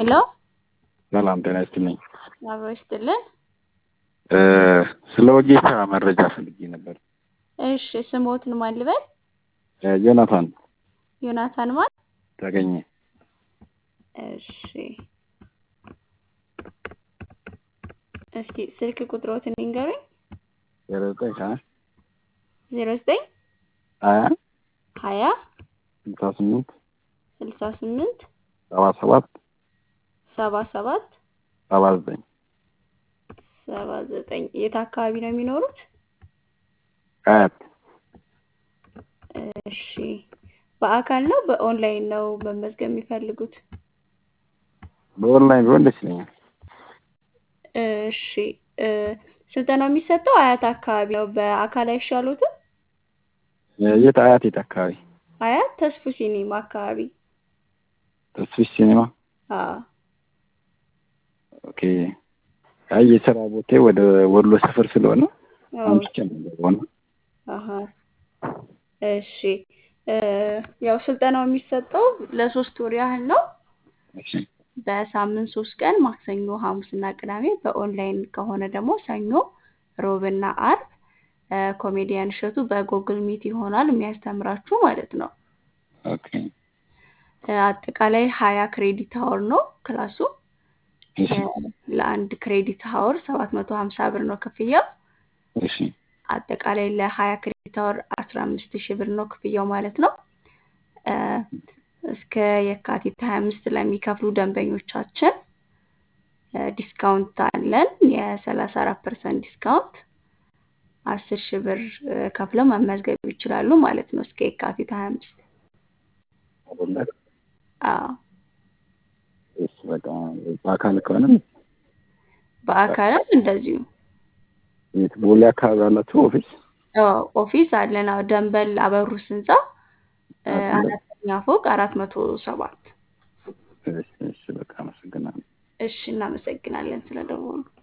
ሄሎ ሰላም ጤና ይስጥልኝ። አብሮ ይስጥልን። ስለ ወጌሻ መረጃ ፈልጌ ነበር። እሺ ስሞትን ማን ልበል? ዮናታን ዮናታን ማን? ተገኘ። እሺ እስኪ ስልክ ቁጥሮትን ይንገሩኝ። ዜሮ ዘጠኝ ሀያ ዜሮ ዘጠኝ ሀያ ሀያ ስልሳ ስምንት ስልሳ ስምንት ሰባ ሰባት ሰባ ሰባት ሰባ ዘጠኝ ሰባ ዘጠኝ የት አካባቢ ነው የሚኖሩት? አያት እሺ በአካል ነው በኦንላይን ነው መመዝገብ የሚፈልጉት? በኦንላይን ቢሆን ደስ ይለኛል። እሺ ስልጠናው የሚሰጠው አያት አካባቢ ነው። በአካል አይሻሉትም? የት አያት የት አካባቢ? አያት ተስፉ ሲኒማ አካባቢ። ተስፊሽ ሲኒማ። አዎ ኦኬ። አይ የስራ ቦታዬ ወደ ወሎ ሰፈር ስለሆነ አዎ። አምጥቼ ነው የምገባው እና አሀ እሺ ያው ስልጠናው የሚሰጠው ለሶስት ወር ያህል ነው። እሺ በሳምንት ሶስት ቀን ማክሰኞ፣ ሐሙስና ቅዳሜ በኦንላይን ከሆነ ደግሞ ሰኞ፣ ሮብና አርብ ኮሜዲያን እሸቱ በጎግል ሚት ይሆናል የሚያስተምራችሁ ማለት ነው። ኦኬ አጠቃላይ ሀያ ክሬዲት ሀወር ነው ክላሱ። እሺ ለአንድ ክሬዲት ሀወር ሰባት መቶ ሀምሳ ብር ነው ክፍያው። እሺ አጠቃላይ ለሀያ ክሬዲት ሀወር አስራ አምስት ሺህ ብር ነው ክፍያው ማለት ነው። እስከ የካቲት ሀያ አምስት ለሚከፍሉ ደንበኞቻችን ዲስካውንት አለን። የሰላሳ አራት ፐርሰንት ዲስካውንት አስር ሺህ ብር ከፍለው መመዝገብ ይችላሉ ማለት ነው እስከ የካቲት ሀያ አምስት አይደለ? አዎ እሺ በቃ በአካል ከሆነ በአካልም እንደዚሁ የት ቦሌ አካባቢ ያላችሁ ኦፊስ? አዎ ኦፊስ አለን። አዎ ደንበል አበሩስ ህንፃ አራተኛ ፎቅ አራት መቶ ሰባት እሺ እሺ በቃ አመሰግናለሁ። እሺ እናመሰግናለን ስለደወሉ።